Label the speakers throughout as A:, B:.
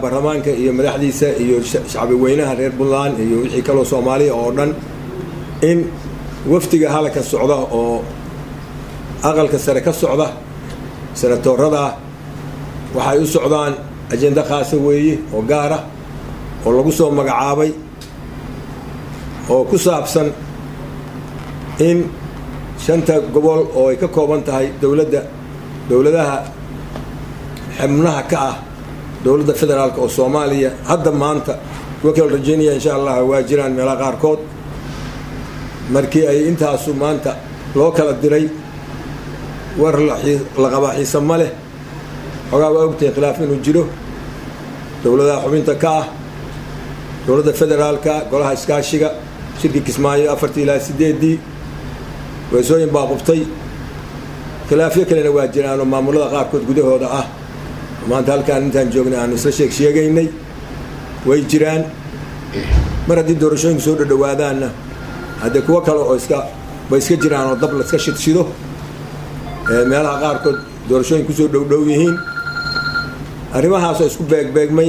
A: baarlamaanka iyo madaxdiisa iyo shacbi weynaha reer puntland iyo wixii kaloo soomaaliya oo dhan in wafdiga halka socda oo aqalka sare ka socda senatoorada waxay u socdaan ajenda khaasa weeye oo gaara oo lagu soo magacaabay oo ku saabsan in shanta gobol oo ay ka kooban tahay dowladda dowladaha xubnaha ka ah dowladda federaalk oo soomaaliya hadda maanta kuwa kale rajeynaya insha allah waa jiraan meelaha qaarkood markii ay intaasu maanta loo kala diray war la qabaa xiisa ma leh xoogaa waa ogtahay khilaaf inuu jiro dowladaha xubinta ka ah dowladda federaalka golaha iskaashiga shirkii kismaayo afartii ilaa sideedii weesooyin baa qubtay khilaafyo kalena waa jiraanoo maamulada qaarkood gudahooda ah maanta halkaan intaan joognay aanu isla sheeg sheegaynay way jiraan mar haddii doorashooyinku soo dhadhawaadaanna haddee kuwo kale oo iska bay iska jiraan oo dab la iska shidshido meelaha qaarkood doorashooyin kusoo dhowdhow yihiin arrimahaasoo isku beegbeegmay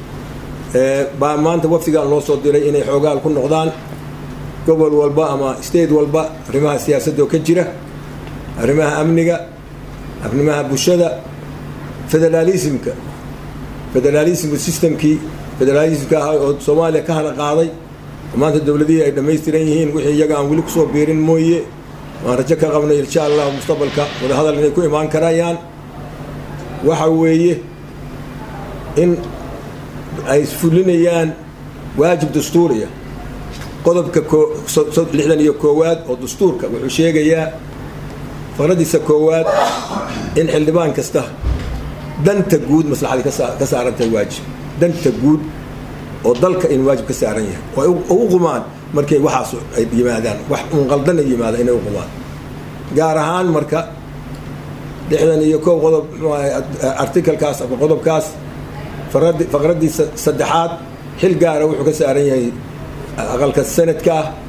A: baa maanta wafdigan loo soo diray inay xoogaal ku noqdaan gobol walba ama state walba arrimaha siyaasadda oo ka jira arrimaha amniga arrimaha bulshada federaalismka federaalismka systemkii federaalismka ah oo soomaaliya ka hana qaaday maanta dowladihii ay dhammaystiran yihiin wixii iyaga aan weli kusoo biirin mooye waan rajo ka qabnay insha allah mustaqbalka wadahadal inay ku imaan karayaan waxa weeye in ay fulinayaan waajib dastuuriya qodobka lixdan iyo koowaad oo dastuurka wuxuu sheegayaa faradiisa koowaad in xildhibaan kasta danta guud maslaxadii ka saarantahay waajib danta guud oo dalka in waajib ka saaran yahay oo u qumaan markay waxaas ay yimaadaan wax un qaldan ay yimaadaan inay u qumaan gaar ahaan marka lixdan iyo koob qodob articalkaas ama qodobkaas faqradiisa saddexaad xil gaara wuxuu ka saaran yahay aqalka sanadka ah